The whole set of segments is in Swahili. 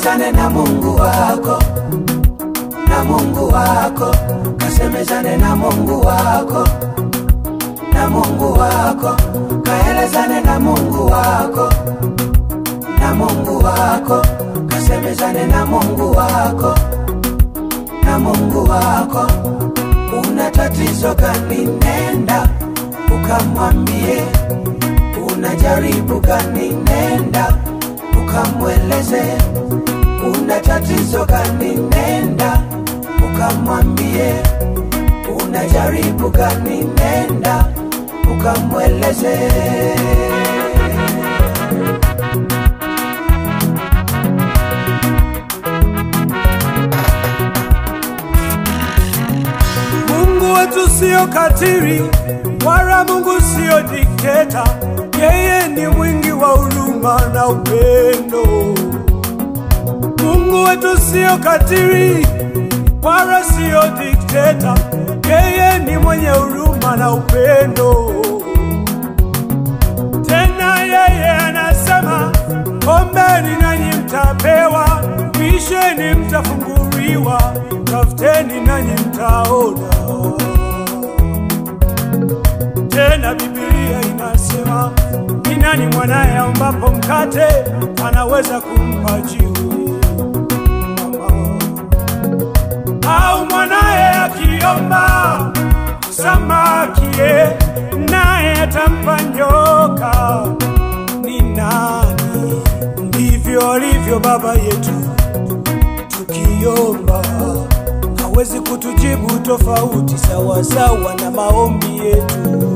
kaelezane na Mungu wako, na Mungu wako, kasemezane na Mungu wako, na Mungu wako, kaelezane na Mungu wako, na Mungu wako, kasemezane na Mungu wako, na Mungu wako. Una tatizo gani? Nenda ukamwambie. Una jaribu gani? Nenda ukamweleze. Una tatizo gani? Nenda ukamwambie. Una jaribu gani? Nenda ukamweleze. Mungu wetu sio katiri, wala Mungu sio dikteta. Yeye ni mwingi wa huruma na upendo. Mungu wetu sio katiri, wala sio dikteta. Yeye ni mwenye huruma na upendo. Tena yeye anasema, ombeni nanyi mtapewa, bisheni mtafunguliwa, tafuteni nanyi mtaona. Tena Biblia inasema, ni nani mwanaye aombapo mkate anaweza kumpa jiwe? Mama. Au mwanaye akiomba samaki, ye, naye atampa nyoka? Ni nani? Ndivyo alivyo Baba yetu, tukiomba hawezi kutujibu tofauti sawasawa na maombi yetu.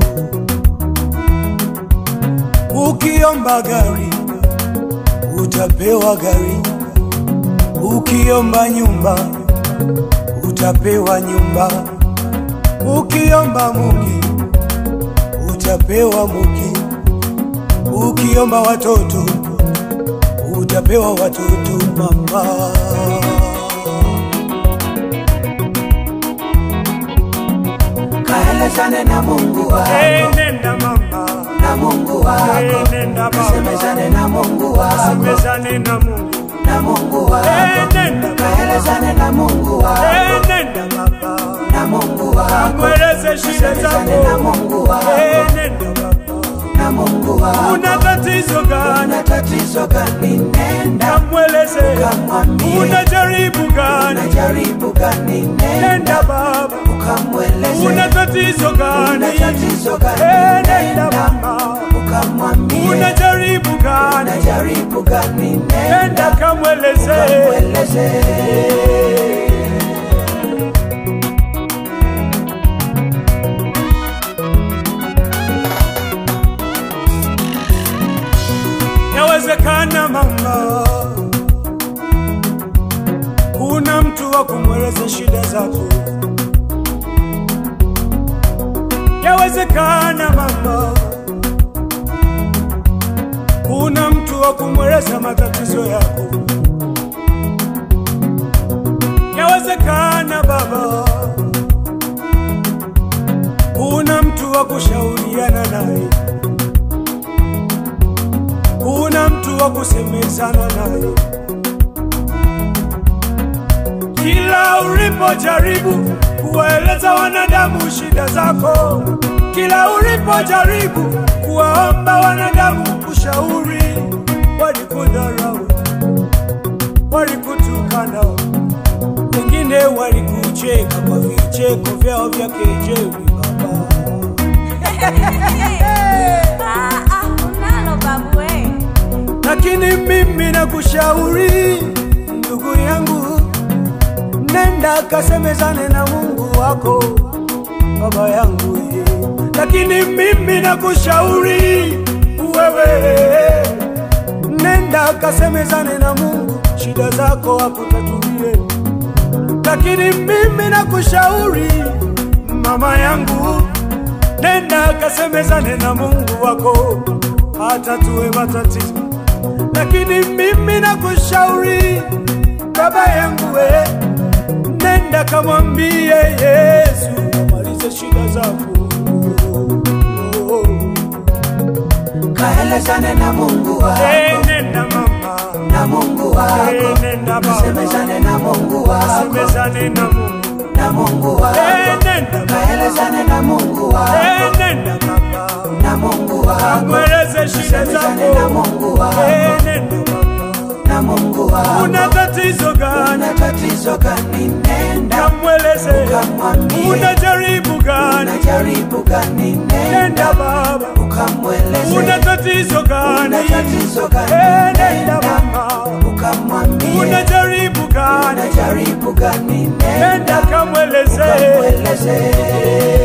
Ukiomba gari utapewa gari, ukiomba nyumba utapewa nyumba, ukiomba muke utapewa muke, ukiomba watoto utapewa watoto mama. Kaelezane na Mungu wako, Hey, nenda mama, na Mungu hey, wako, nenda kasemezane baba, na Mungu wako, semezane na Mungu. na Mungu Hey, wako, nenda baba, kaelezane na Mungu hey, wako, nenda baba, na Mungu wako, mweleze shida kasemezane na zako. Mungu wako, Hey, nenda baba, na Mungu wako. una tatizo gani? Una tatizo gani? Nenda Kamweleze. ukamwambie. Una jaribu gani? Una jaribu gani? Nenda Nenda baba, ukamweleze. una tatizo gani? Una tatizo gani? Hey, nenda Nenda mama, ukamwambie. una jaribu gani? Una jaribu gani? Nenda Nenda kamweleze. ukamweleze. Yawezekana mama, kuna mtu wa kumweleza shida zako. Yawezekana mama, kuna mtu wa kumweleza matatizo yako. Yawezekana baba, kuna mtu wa kushauriana naye kuna mtu wa kusemezana naye. Kila ulipojaribu kuwaeleza wanadamu shida zako, kila ulipojaribu kuwaomba wanadamu ushauri, walikudharau, walikutukana, wengine walikucheka kwa vicheko vyao vya kejeli. Baba, Ah, ah, unalo babu we. lakini mimi nakushauri ndugu yangu, nenda kasemezane na Mungu wako, baba yangu ye. Lakini mimi nakushauri wewe, nenda kasemezane na Mungu, shida zako akutatulie. Lakini mimi nakushauri mama yangu, nenda kasemezane na Mungu wako, atatue matatizo lakini mimi nakushauri baba yangu we, nenda kamwambie Yesu amalize shida zako. Oh, kaelezane na Mungu wako, eh, nenda mama, mama na Mungu wako, Eh, nenda baba semezane na Mungu wako, semezane na Mungu na Mungu Eh, wako, nenda baba kaelezane na Mungu wako, Eh, nenda baba na Mungu wako, mweleze shida semezane na zako Mungu wako, Eh, nenda baba na Mungu wako. una tatizo gani Una tatizo gani? Nenda kamweleze ukamwambie. una jaribu gani Unajaribu gani? nenda Nenda baba ukamweleze. una tatizo gani Una tatizo gani? Eh, nenda Nenda baba ukamwambie. una jaribu gani Unajaribu gani? nenda Nenda kamweleze ukamweleze.